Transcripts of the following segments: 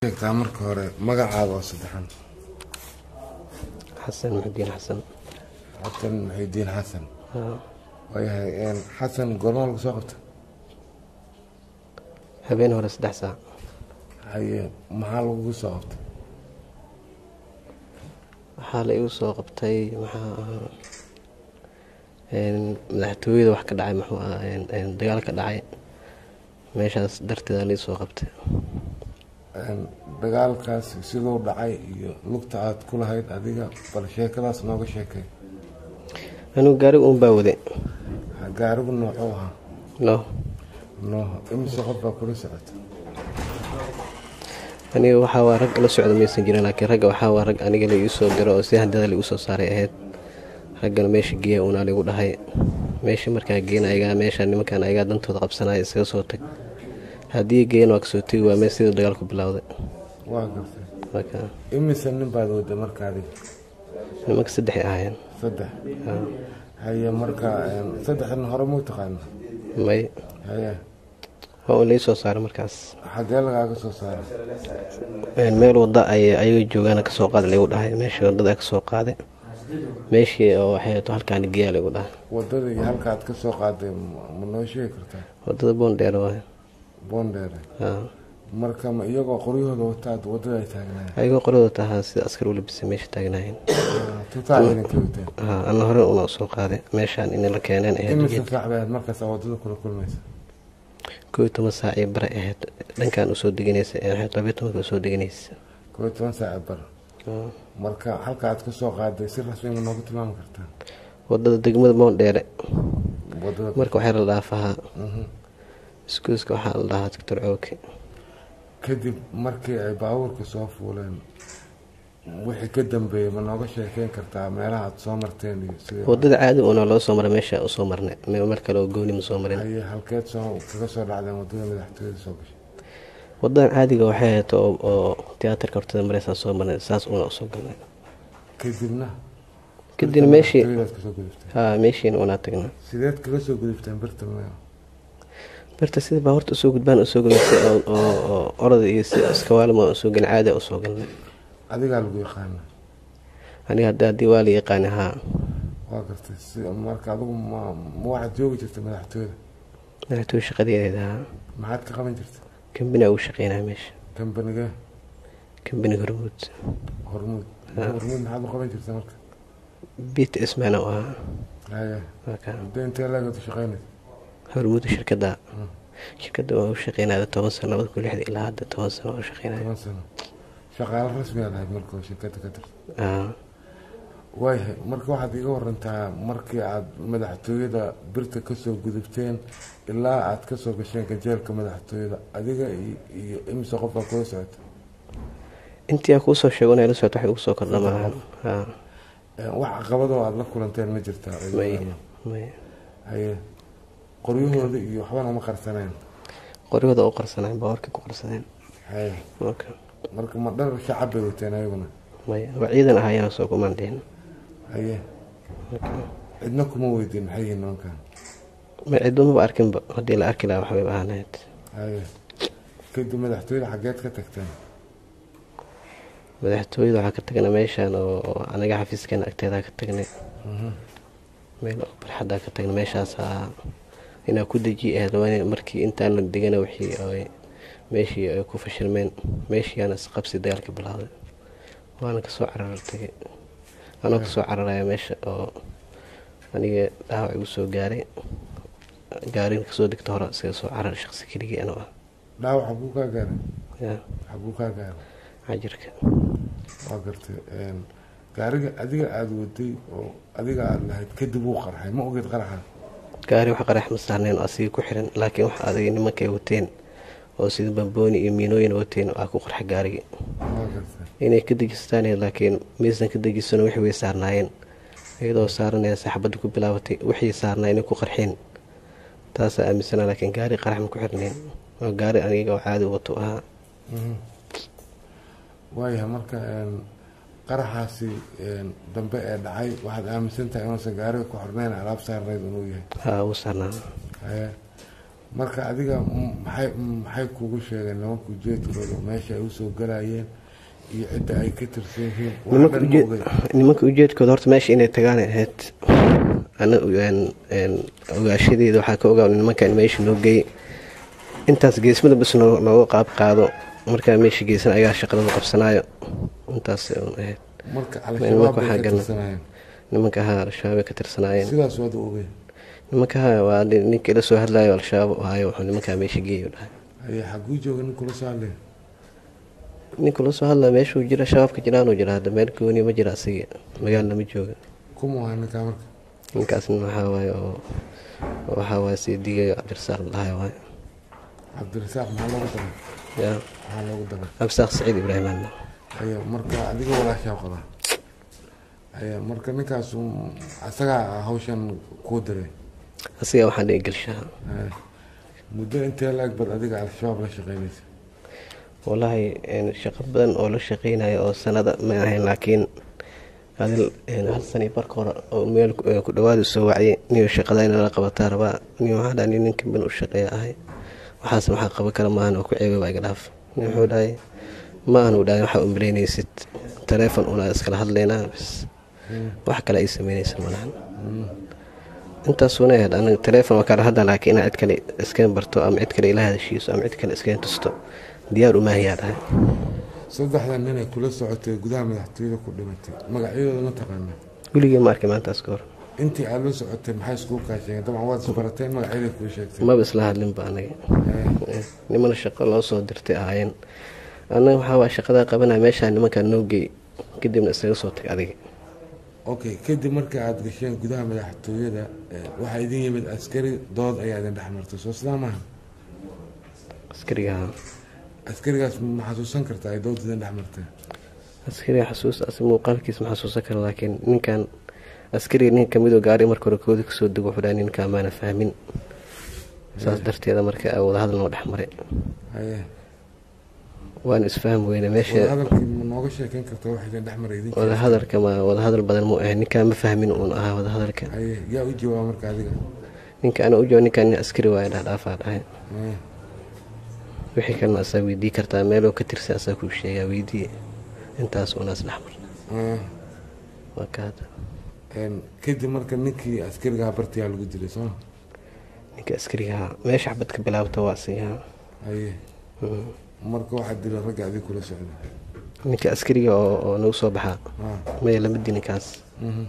sheegtaa marka hore magacaaga oo saddexan xasan muxudiin xasan xasan muxidiin xasan haa, waayahay xasan goormaa lagu soo qabta habeen hore saddex saac haye maxaa lagugu soo qabtay waxaa la igu soo qabtay maxaa ahaa een, madaxtooyada wax ka dhacay muxuu ahaa een, een, dagaal ka dhacay meeshaas darteeda la ii soo qabtay Een, dagaalkaas siduu dhacay iyo lugta aad ku lahayd adiga bal sheekadaas nooga sheekay anigu gaariga uun baa waday Ha- gaarigu noocuu ahaa no nooho imise qof baa kula socota aniga waxaa waa rag la socda maysan jirin laakiin ragga waxaa waa rag aniga la ii soo diro oo si handada la igu soo saaray ahayd raggana meesha geeya uunaa laigu dhahay meesha markaa geena ayagaa meesha nimankan ayagaa dantooda qabsanaya isaga soo tag haddii geeyan waa kasoo tegi waa meel sidii dagaalku bilowday waa gartay marka imise nin baad wada marka adiga nimanka saddexay ahaayeen saddex Haa. haye marka een, saddexdan hore muu taqaana may haye waa uun lai soo saaray markaas xagee lagaaga soo saaray Een, meel wada ay ayaga joogaana kasoo qaada laigu dhahay meeshii wadada kasoo qaaday meeshii oo waxay to halkaani geeya laigu dhahay wadada iyo halka aad ka soo qaaday ma- ma noo sheegi kartaa wadada boondheer waay boondheere haa marka ma iyagoo qoryahooda wataad wadada ay taagnaayeen ayagoo qoladooda tahaa sida askar u labisay meesha taagnaayeen tutaa ciidanka wateen haa ana hore una soo qaaday meeshaan in la keeneen ahayd imise saac bay ahayd markaas aad wadada kula kulmaysa koo iyo toban saac iyo bare ahayd dhankan usoo deganaysa ee waxay labiyo tobanka usoo deganaysa koo iyo toban saac bar Haa. marka halka aad ka soo qaaday si rasmi ma noogu tilmaami kartaa wadada degmada boondheere wadada marka waxaa la dhaafahaa Mhm. iskuuska waxaa la dhahaa doctor cooke kadib markii ay baabuurka soo fuuleen wixii ka dambeeyey ma nooga sheekeyn kartaa meelaha aad soo marteen iyo sida wadada caadi una loo soo maray meesha usoo marnay me- meel kale oo gooni ma soo marin haye halkeed soo kaga soo dhacdeen wadada madaxtooyada soo gashay wadadan caadiga waxay ahayd oo oo tiyaatarka hortada mareysaa soo marnay saas una usoo galnay kadibna kadibna meeshii madaxtooyadaad kasoo gudubteen haa meeshiina unaa tagnaa sideed kaga soo gudubteen birta meel birta sida baabuurta usoo gudbaan usoo galnay oo oo- oo orada iyo si iskawaalima usoo galnay caadi usoo galnay adigaa lagu yaqaana aniga hadda haddii waa la yaqaani haa waa gartay si marka adigu ma ma waxaad joogi jirtay madaxtooyada madaxtooy shaqadeeda haa maxaad ka qaban jirtay kambaniga ugu shaqeynaya meesha kambanigee kambaniga hormuud hormuud hormuud maxaad u qaban jirtay marka bit ismaana u ahaa haye waa kaa muddo intee leegad u shaqeynaysa hormuuda shirkadda shirkadda waa u shaqeynaya toban sano labada kun lixda ilaa hadda toban sano waa u shaqeynaya toban sano shaqaale rasmi aad ahayd marka oo shirkadda ka tirsan haa waayahay marka waxaad iga warantaa markii aad madaxtooyada birta kasoo gudubteen ilaa aad kasoo gasheen gajeelka madaxtooyada adiga iyo- iyo imise qof baa kula socota intii aa kuusoo sheego inay la socoto waxay ugu soo kordha maahan haa Eh, wax caqabadoo aad la kulanteen ma jirtaa may may haye qoryahooda iyo waxbana ma qarsaneen qoryahooda u qarsaneen baawarkii ku qarsadeen haye marka marka ma dhar shacab bay wateen ayaguna may waa ciidan ahaayeen soo kumaan dhihin haye cidna kuma weydiin maxay yihiin nimankan may ciddo maba arkinba haddii la arki lahaa waxbay ahaaneed haye kadib madaxtooyada xaggeed ka tagteen madaxtooyada waxaa ka tagnay meeshaan oo oo anaga xafiiskeena agteedaa ka tagnay meel oo barxaddaa ka tagnay meeshaasaa inaa ku deji ahayd waa in markii intaan la degana wixii ay meeshii ay ku fashilmeen meeshiiyaana isqabsi dagaalka bilowday waana kasoo cararar tagay anoo kasoo cararaya meesha oo aniga dhaawac igu soo gaaray gaarina kasoo degta hore isaga soo carar shaqsi keligii anoo ah dhaawac xaguu kaa gaaray ya xaguu kaa gaaray cajirka waa gartay een, gaariga adiga aada waday oo adiga aada lahayd kadib wuu qarxay ma ogeed qaraxa gaari wax qarax ma saarneen oo asiga ku xiran laakiin wax adag nimankay wateen oo sida bambooni iyo miinooyin wateen aa ku qarxa gaarigii waa gartay inay ka dejistaan laakiin maysan ka dejisano wixii way saarnaayeen iyadoo saaranaya saxbadda ku bilaabatay wixii saarnaa inay ku qarxeen taasaa aaminsanaa laakiin gaari qarax ma ku xirneen oo gaari aniga oo caadi wato ahaa Mhm. waayahay marka een, qaraxaasi een, dambe ee dhacay waxaad aaminsan tahay inuusan gaariga ku xorneyn alaab saarnayd inuu yahay haa wuu saarnaa haye marka adiga m- maxay maxay kugu sheegeen nimanka ujeedkooda meesha ay usoo galayeen iyo cidda ay ka tirsan yihiin wax nimanka dhan ma ujeed- ogeyn nimanka ujeedkooda horta meesha inay tagaan ay ahayd ana een- een ogaashadeeda waxaa ka ogaa nimankan meesha noo geey intaas geesmada bas noo- nooga qaab qaado markaa meesha geesan ayagaa shaqadooda qabsanaayo intaas un ahayd marka nimanka al-shabaab bay waxaa ka galan- tirsanayeen nimanka ahaa al-shabaab ay ka tirsanaayeen sidaas waad u ogeyn nimanka ahaa waa nin- ninka ila soo hadlaayo al-shabaab u ahayo wuxuu nimankaa meesha geeyo dhahay haye xaguu jooga nin kula soo hadlay ninka la soo hadlaya meeshuu jira shabaabka jiraanuu jira hadda meel gooni ma jira asiga magaalna ma jooga kuma ahaa ninkaa marka ninkaasna waxaa waaye oo waxaa waaye sii digayo cabdirasaaq dhahay waaye cabdirasaaq maxaa loogu daray yaa maxaa loogu daray cabdirasaaq saciid ibraahim hadna haye marka adiga walaashaa qodaa haye marka ninkaas um, asagaa hawshan kuu diray asiga waxaan dhihi gelshaha haye muddo intee la-eg bad adiga al-shabaab la shaqeynaysa wallaahi een, shaqo badan oo la shaqeynayo oo sanada ma ahayn laakiin adil een, hal sani barka hore oo meel ku- ee, ku dhawaada soo waciyay niyo shaqada in la qabataa rabaa niyo waxaa dhahay nin ninka ban u shaqeeya ahay waxaas waxaa qaban kara maahan oo ku ceebay baa iga dhaaf nin wuxuu dhahay ma aanu dhahay waxaa u malaynaysid taleefon una iskala hadlaynaa bis wax kale ay sameynaysa malahan intaasuna ahayd anaga taleefon waa kala hadla laakiin inaad cid kale iskaga barto ama cid kale ila hadashiiso ama cid kale iskaga tusto diyaar umaahiyaa dhahay saddexdan nin ay kula socotay gudaha madaxtooyada ku dhimatay magacyadooda ma taqaana weligii ma arkay maantaas ka hor intii aad la socotay maxay iskugu kaasheen dabcan waad isbarateen magacyaday kuu sheegtay maba isla hadlinba anaga Eh, nimana shaqo loo soo dirtay ahaayeen annaga waxaa waa shaqadaa qabanaya meeshaa nimankaa noo geey kadibna isaga soo tag adiga okay kadib marka aad gasheen gudaha madaxtooyada eh, waxaa idin yimid askari dood ayaa idin dhex martay soo sidaa maaha askariga askarigaas ma xasuusan kartaa ay dood idin dhex martay askariga xasuus as muuqaalkiis ma xasuusan kara laakiin ninkan askariga nin kamidoo gaari marka hore kooda kasoo dego wuxuu dhahay ninkaa maana fahmin saas darteeda marka wadahadal noo dhex maray haye waan isfaham weyne meesha wadahadalkii ma nooga sheekeyn kartaa wax idin dhex maray idin wadahadalka ma wadahadal badan mu ahay ninkaa ma fahmin uun ahaa wadahadalka haye yaa u jawaaba marka adiga ninka ana u jooga ninkaa nin askari waayo dhaadhaafaa dhahay Eh, wixii kalena asaa weydii kartaa meeloo ka tirsan asaa kuu sheegaa weydii intaas unaas dhex mar eh, waa ka hadda en, kadib marka ninkii askarigaa bartiyaa lagu dilay soo ninka askarigaha meesha xabad ka bilaabta waa asigaha haye marka waxaa dilay ragga adiga kula socda ninka askariga oo oo nagu soo baxaa Ah, maya lama di ninkaas mhm,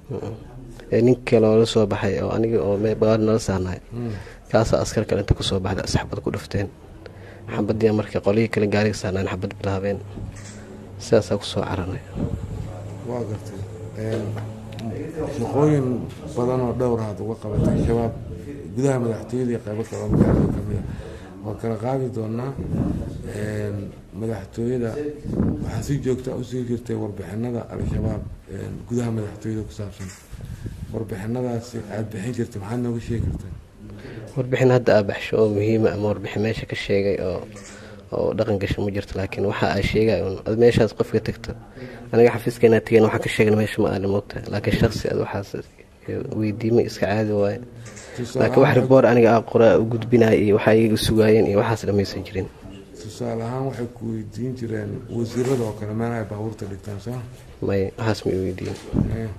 ee nin kale oo la soo baxay oo aniga oo me- bagaar nala saarnay mm. kaasaa askar kale inta kusoo baxda is xabad ku dhufteen xabadii marka qolyihii kale gaariga saarnaan xabad bilaabeen sidaasaa kusoo caranay waa gartay En, shaqooyin badan oo dhowr aad uga qabatay shabaab gudaha madaxtooyada iyo qaybo kale oo magaalada ka mid a waa kala qaadi doonaa En, madaxtooyada waxaa si joogta usii jirtay warbixinada al-shabaab en, gudaha madaxtooyada ku saabsan warbixinadaasi aada bixin jirtay maxaad nooga sheegi kartaa warbixin hadda aa baxsho oo muhiima ama warbixin meesha ka sheegay oo oo dhaqan gasho ma jirto laakiin waxa aa sheegay un ad meeshaas qofka tagto aniga xafiiskeenaa tegeen waxaa ka sheegna meesha ma aali moogta laakiin shaksi ad waxaas weydiimay iska caadi waaye laakiin wax riboor aniga aa qoraa u gudbinaya iyo waxaa iyaga sugaayeen iyo waxaas dhamaysan jirin tusaale ahaan waxay ku weydiin jireen wasiirada oo kale meelaha ay baabuurta dhigtaan soo may waxaas ma i weydiin Eh.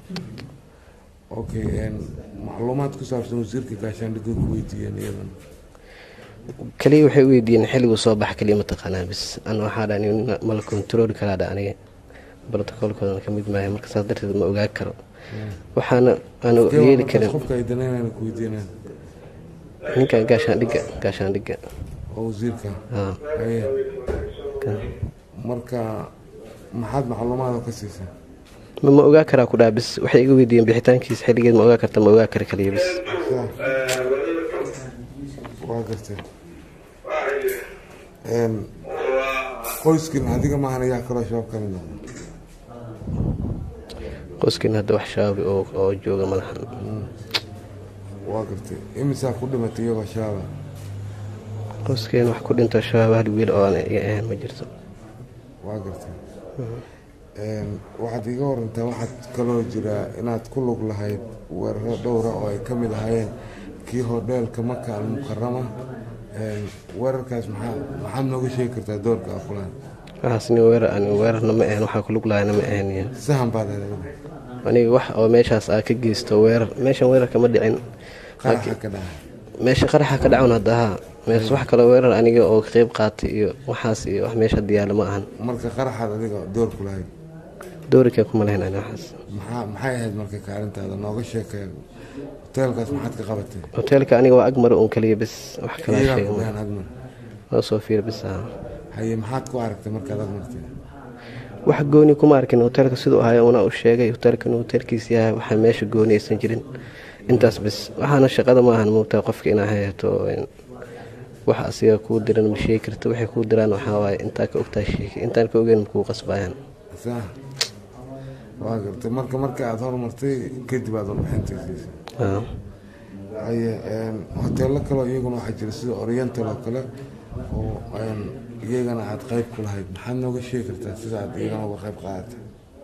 okay en, macluumaad ku saabsan wasiirka gaashaandhigga ku weydiiyeen iyadan kaliya waxay u weydiiyeen xilliguu soo baxa kaliya mataqaanaa bis ana waxaa dha mala kontarooli karaa dha aniga brotocoolkoodana ka mid maayo marka saas darteed ma ogaa karo waxaana aanu Kee waa yeeli markaas karin qofka ay danaynayna ku weydiineen ninkan gaashaandhigga gaashaandhigga oo wasiirka haa haye kan. marka maxaad macluumaada ka siisay ma ma ogaa karaa ku dhaa bis waxay iga weydiiyeen bixitaankiisa xilligeed ma ogaa karta ma ogaa kara kaliya bis Saa. waa gartay En, qoyskin adiga maahan ayaa kaloo shabaab ka mid noqda qoyskin hadda wax shaabi oo oo jooga madaxan waa gartay imisaa ku dhimatay iyagoo shabaaba qoyskeen wax ku dhinto shabaab hal wiil oo aan iga ahayn ma jirto waa gartay En, waxaad iga warantaa waxaad kaloo jiraa inaad ku lug lahayd weeraro dhowra oo ay ka mid ahaayeen kii hodheelka maka almukarama weerarkaas maxaa maxaad nooga sheegi kartaa doorka aa kulaan waxaas nin weerar ani weerarna ma ahan waxaa kulug lahayna ma ahan sahan baad helay aniga wax oo meeshaas aa ka geysto weerar meeshan weerar kama dhicin qaraxa ka dhacay meesha qaraxa ka dhacan hadda haa meesha wax kaloo weerar aniga oo ka qayb qaatay iyo waxaas iyo wax meesha diyaala ma ahan marka qaraxaad adiga door ku lahayd doorikee kuma lahayn ani waxaas maxaa maxay ahayd marka kaalintaada nooga sheekee hoteelkaas maxaad ka qabatay hoteelka aniga waa agmare uun kaliya bis wax kalaa iyagaa sheega ku ma dhahan agmar noo soo fiir bis haa haye maxaad ku aragtay markaad agmartay wax gooni kuma arkin hoteelka siduu ahay una u sheegay hoteelka inuu hoteelkiis yahay waxaa meesha gooni aysan jirin intaas bis waxaana shaqada ma ahan moogtaa qofka inaa hayato wax asiga kuu diran ma sheegi karta waxay kuu diraan waxaa waaye intaa ka ogtaa sheegi intaan ka ogeyn makuu qasbayaan saa waa gartay marka marka aada hormartay kadib aad warbixinta siisay Haa. haye hoteelo kaleo iyaguna waxaa jira sida oriental oo kale oo een, iyagana aada qayb ku lahayd maxaad nooga sheegi kartaa sida aad iyagana uga qayb qaadatay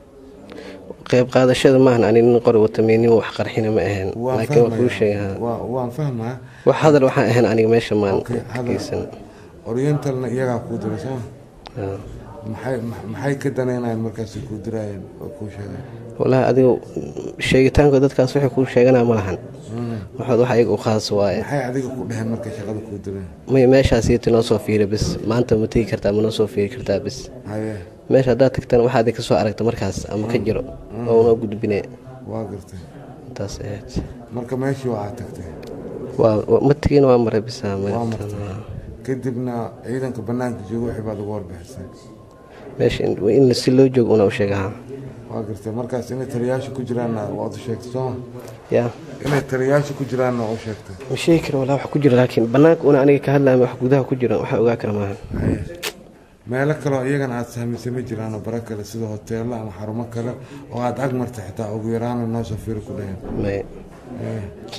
qayb qaadashada maahan ani nin qori watameynimo wax qarxina ma ahayn waan laakiin waa kuu fahmayaa sheegaa waa- waan fahmaa wax hadal waxaan ahayn aniga meesha maan Okay, hadal. geysan orientalna iyagaa kuu diray sooma Haa. maxay ma- maxay ka danaynayaan markaasi kuu diraayeen oo kuu sheegay wallaahi adigu sheegitaanka dadkaas waxay kuu sheeganaa ma lahan waxaad wax ayaga u khaas waaye maxay adiga ku dheheen markay shaqada kuu direen may meeshaasiiti noo soo fiiri bis maanta ma tegi kartaa ma noo soo fiiri kartaa bis haye meesha haddaad tagtana waxaad ka soo aragta markaas ama ka jiro oo una gudbine waa gartay intaas ahayd marka meeshii waa aad tagtay waa waa- ma tegin waa maray bisa waa martay kadibna ciidanka banaanka jooga wixii baad uga warbixisay meesha in in si loo joogo una u sheegaha waa gartay markaas inay taliyaasha ku jiraanna waad u sheegtay sooma yaa inay taliyaasha ku jiraanna waa u sheegtay ma sheegi karo walaa wax ku jiro laakiin banaanka una aniga ka hadlaama wax gudaha ku jiro waxa ogaa kara maaha haye meelo kaleo iyagana aada sahmisay ma jiraano bara kale sida hoteelo ama xarumo kale oo aada ag martay xitaa ugu yaraana noo soo fiiri ku dheheen may Eh,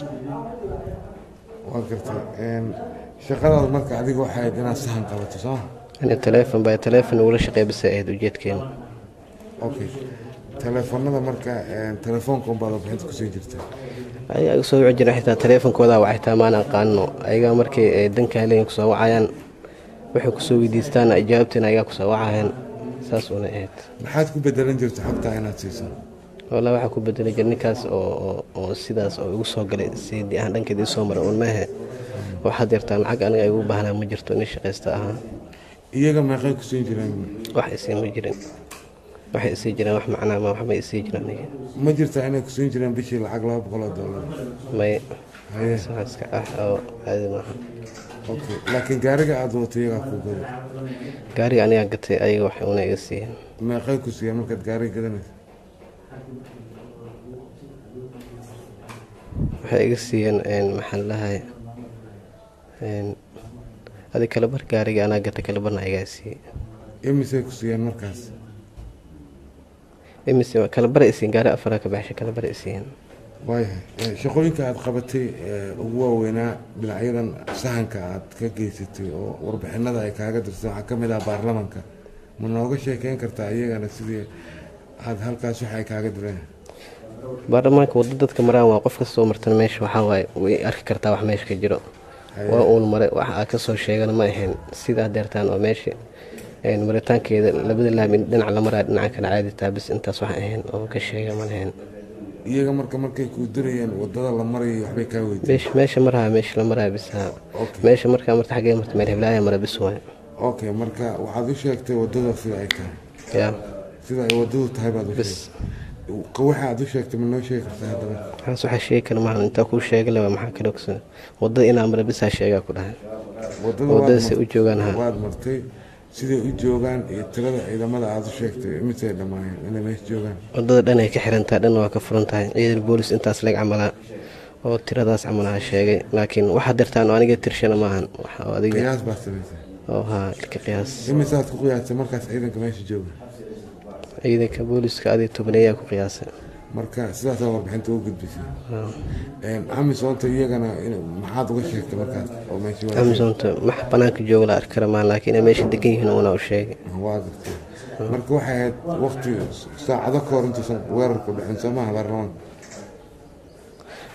waa gartay een, shaqadaada marka adiga waxay ahayd inaad sahan qabato sooma ani taleefon baa taleefon ugula shaqeey bisa ahayd ujeedkeena okay teleefonada marka een, telefoonka unbaad warbixinta kusii jirta ayaga soo wici jira xitaa taleefonkooda waa xitaa maan aqaano ayaga markay ay danka helen kusoo wacayaan waxay kusoo weydiistaan jawaabteena ayagaa kusoo wacayaan saas una ahayd maxaad ku bedelan jirta xogtaa inaad siiso walaa waxaa ku bedeli jira ninkaas oo oo- oo sidaas oo igu soo galay sidii aan dhankeeda isoo maray uun maahe waxaad yartaa lacag aniga ay ugu baahnaa ma jirto nin shaqaysta ahaa iyaga meeqay ku siin jireen wax isii ma jirin waxay isii jireen wax macnaa ma waxbay isii jireen aniga ma jirtaa inay ku siin jireen bishii lacag laba boqol oo dollar may haye saas iska ah oo caadi maaha okay laakiin gaariga aada wato iyagaa kuu gado gaariga anigaa gatay ayaga wax una iga siiyeen meeqay ku siiyeen markaad gaariga gadanaysa waxay iga siiyeen een, maxaan lahay adi kalabar gaariga anaa gata kalabarna igaa siiyey imisay ku siiyeen markaas imise kalabara isiin gaari afara ka baxshay kalabara isiin waayahay Eh, shaqooyinka aada qabatay ee ugu waaweynaa dhinacyadan sahanka aad ka geysatay oo warbixinada ay kaaga dirtay waxaa ka mid ah baarlamanka ma nooga sheekeyn kartaa iyagana sidii aada halkaas waxa ay kaaga direen baarlamaanka waddo dadka maraan waa qof kastoo martan meesha waxaa waaye way arki kartaa wax meesha ka jiro waa uun mare wax aa kasoo sheegana ma ahayn sidaa deertaan oo meesha een, maritaankeeda labada laamin dhinac la maraa dhinaca kale caadi taa bis intaas wax ahayn oo ka sheega ma lahayn iyaga marka markay kuu dirayeen wadada la marayay waxbay kaa weydiin meesha meesha maraha meesha la maraa bis haa Okay. meesha markaa marta xaggee marta meel heblaaya mara bis waay okay marka waxaad u sheegtay wadada sida ay tahay yaa sida ay wadadu tahay baad u bis sheegtay waxa aad u sheegtay ma noo sheegi kartaa haddana waxaas waxaa sheegi kara maaha intaa kuu sheega le maxaa kale ogsan wadada inaa mara bisaa sheegaa ku dhahay wadada wadada waad si u joogaan ha waad martay siday u joogaan iyo tirada ciidamada aada u sheegtay imisay dhammaayeen inay meesha joogaan wadada dhan ay ka xirantahay dhan waa ka furan tahay ciidan boolis intaas leg camalaa oo tiradaas camalaha sheegay laakiin waxaa dirtaan oo aniga tirshana maahan waxa oo adiga qiyaas baad samaysay oo haa ilka qiyaas imisaad ku qiyaastay markaas ciidanka meesha jooga ciidanka booliska adi tobaneeyaa ku qiyaasay marka sidaasaa warbixinta u gudbisay Haa. amisoonta iyagana in- maxaad uga sheegtay markaas oo meesha waa amazonta max banaanka jooga la arki kara maahan laakiin inay meesha degan yihiin una u sheegay waa gartay marka waxay ahayd waqti saacado ka hor intuusan weerarku dhicin soo maaha baarlamaanka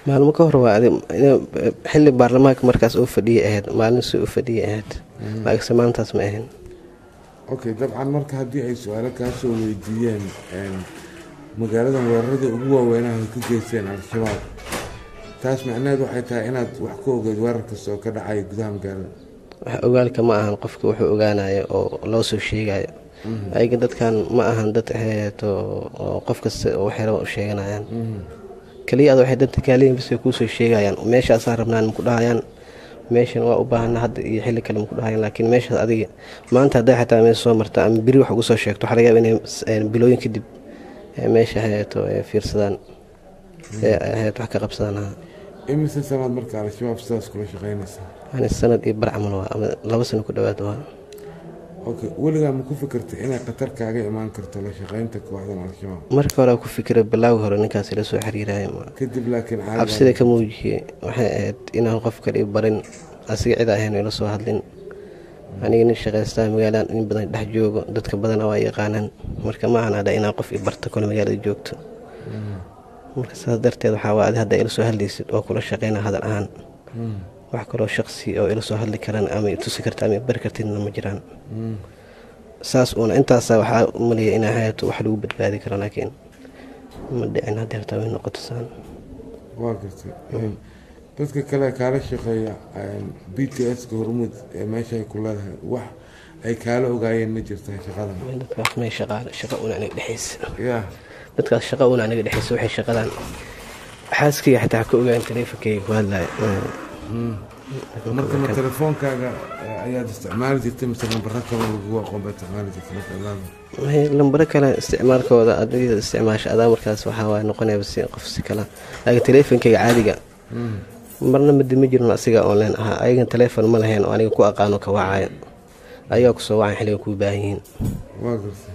maalmo ka hor waa xili baarlamaanka markaas uu fadhiyay ahayd maalin si u fadhiyay ahayd laakiinse maalintaas ma ahayn okay dabcan marka haddii ay su-aalo kaa soo weydiiyeen magaaladan weerarada ugu waaweynaha ay ka geysteen al-shabaab taas macnaheed waxay tahay inaad wax ka ogeed weerar kasta oo ka dhacaya gudaha magaalada wax ogaalka ma ahan qofka wuxuu ogaanayo oo loo soo sheegayo ayaga dadkan ma ahan dad aheeto oo qof kasta waxyara u sheeganayaan keliya ad waxay danta kaaliyin bas kuusoo sheegayaan meeshaasaan rabnaan maku dhahayaan meeshan waa u baahana hadda iyo xilli kale maku dhahayaan laakiin meeshaas adiga maanta hadday xataa meesha soo marta ama beri wax ugu soo sheegto waxaa laga yaaba inay bilooyin kadib meesha aheeto fiirsadaan aheet wax ka qabsadaan imise sanaad marka al-shabaab sidaas kula shaqeynaysa yani sanad iyo bar camal waa ama laba sano ku dhowaad waa okay weligaa ma ku fikirtay inay khatar kaaga imaan karto la shaqeynta kooxdan al-shabaab marka hore ku fikira bilaawga hore ninkaas ila soo xiriiraya kadib laakiin cabsida ka muujiyey waxay ahayd inaan qof kale i barin asiga cid ahayn ila soo hadlin aniga nin shaqaystaa magaaladan in badan dhex joogo dadka badana waa yaqaanaan marka ma ahan adha inaan qof i barta kole magaalada joogto marka saas darteed waxaa waa adi hadda ila soo hadlaysid oo kula shaqeyna hadal ahaan wax kaloo shaqsi oo ila soo hadli karaan ama tusi karta ama bari kartidna ma jiraan saas uuna intaasa waxaa umaleeya inaa hayato wax lagu badbaadi karo laakiin ma dhicin hadda hartaa way noqoto saan waa gartay dadka kale kaala shaqeeya b t s-ka hormuud ee meesha ay ku leedahay wax ay kaala ogaayeen ma jirtaa shaqadan dadkaas may shaqaale shaqa una aniga dhexaysa ya dadkaas shaqa una aniga dhexaysa waxay shaqadan xaaskayga xataa ka ogaan taleefonkayga ku hadlaya marka ma telefoonkaaga ayaad isticmaali jirtay mise lambaro kale lagu aqoon baa isticmaali jirtay marka ilaada lambaro kale isticmaalkooda adiga isticmaasha adaa markaas waxaa waay noqonayaba si qof si kala laakiin taleefonkayga caadiga marna madi ma jirin asiga online ahaa ayagan taleefon ma lahayn oo aniga ku aqaano ka wacaya ayagaa kusoo wacan xilliga kuu baahan yihiin waa gartay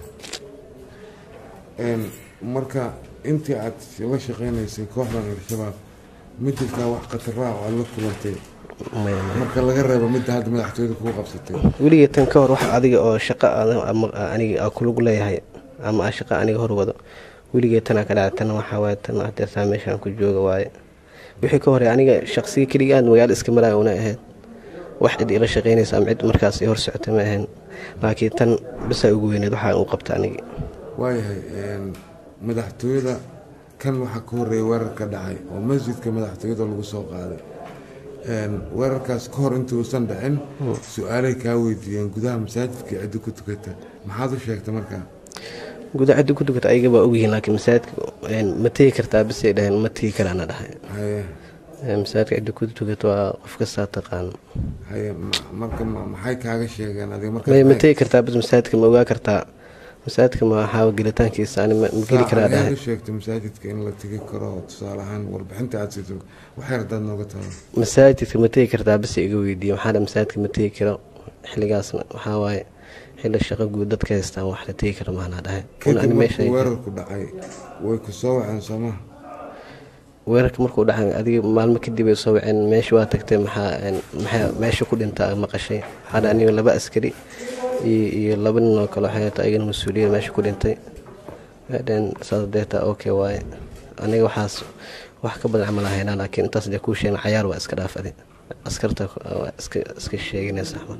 marka intii aad la shaqeynaysay kooxdan al-shabaab ma jirtaa wax khataraha oo aad la kulantay marka laga reebo midda hadda madaxtooyada kugu qabsatay weligee tan ka hor wax adiga oo shaqa aniga kulug leeyahay ama a shaqa aniga hor wado weligee tanaa ka dhaca tan waxaa waaye tan hadeertaa meeshaan ku jooga waaye wixii ka horey aniga shaqsiga keligaan magaalo iska maraya una ahayd wax cid ila shaqeynaysa ama cid markaas i hor socota ma ahayn laakiin tan basaa ugu weyneed waxaa u qabta aniga waayahay madaxtooyada kan waxaa ka horeeya weerar ka dhacay oo masjidka madaxtooyada lagu soo qaaday weerarkaas ka hor intuusan dhicin su-aalay kaa weydiiyeen gudaha masaajidka ciddi ku tukata maxaad u sheegtay markaa guda ciddi ku tukata ayaga baa ogyihiin laakiin masaajidka ma tegi kartaa bisay dhaheen ma tegi karaana dhahay haye masaajidka ciddi ku tukata waa qof kastaa taqaano haye marka maxay kaaga sheegeen adiga marka ma tegi kartaa bis masaajidka ma ogaa kartaa masaajidka ma waxaa gelitaankiisa ani ma geli karaa dhahay sheegtay masaajidka in la tegi karo tusaale ahaan warbixinta aad siiso waxyar hadaad nooga taado masaajidka ma tegi kartaa bise iga weydiiye waxaa dha masaajidka ma tegi karo xilligaasna waxaa waaye xilli shaqo guud dadka haystaan wax la tegi karo maanaa dhahay kadib markuu weerarku dhacay way ku soo waceen soomaa weerarka markuu dhacay adiga maalmo kadib ay soo waceen meesha waa tagtay maxaa maxaa meesha ku dhintaa maqashay waxaa dha aniga laba askari iyo laba nin oo kale waxay ta ayagana mas-uuliyad meesha ku dhintay dheen saas deeta okay waaye aniga waxaas wax ka badan camal haynaa laakiin intaas dee kuu sheegna cayaar waa iska dhaaf adi askarta waa iska iska sheeginaysa axmed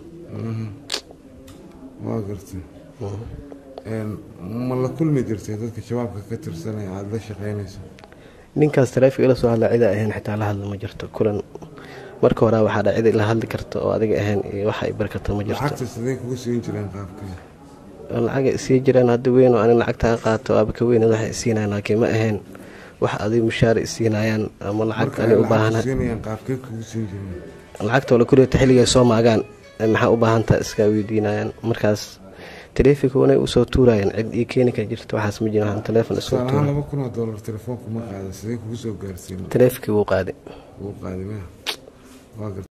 waa gartay ma la kulmi jirtay dadka shabaabka ka tirsanaya aada la shaqeynayso ninkaas taleefika ila soo hadla cida ahayn xitaa la hadla ma jirto kulan marka hore waxaa dha cid la hadli karta oo adiga ahayn iyo waxa ay bari karta ma jirto lacagta sidee kugu siin jireen qaabkee lacagay sii jireen hadda weyn oo anig lacagta ka qaato aaba ka weyn waxay isiinayaan laakiin ma ahayn wax adiga mushaar isiinayaan ama lacag ani u baahana siinayaan qaabkee kugu siin jireen lacagta oo la kuleeta xilligay soo maagaan maxaa u baahantaa iska weydiinayaan markaas taleefonka wanay usoo tuurayaan cid ii keeni kara jirta waxaas ma jiran taleefon isoo tusaalahaan tuura laba kun oo doolar telefoonku ma qaada sidee kugu soo gaarsiin taleefonkii wuu qaaday wuu qaaday maya waa gartay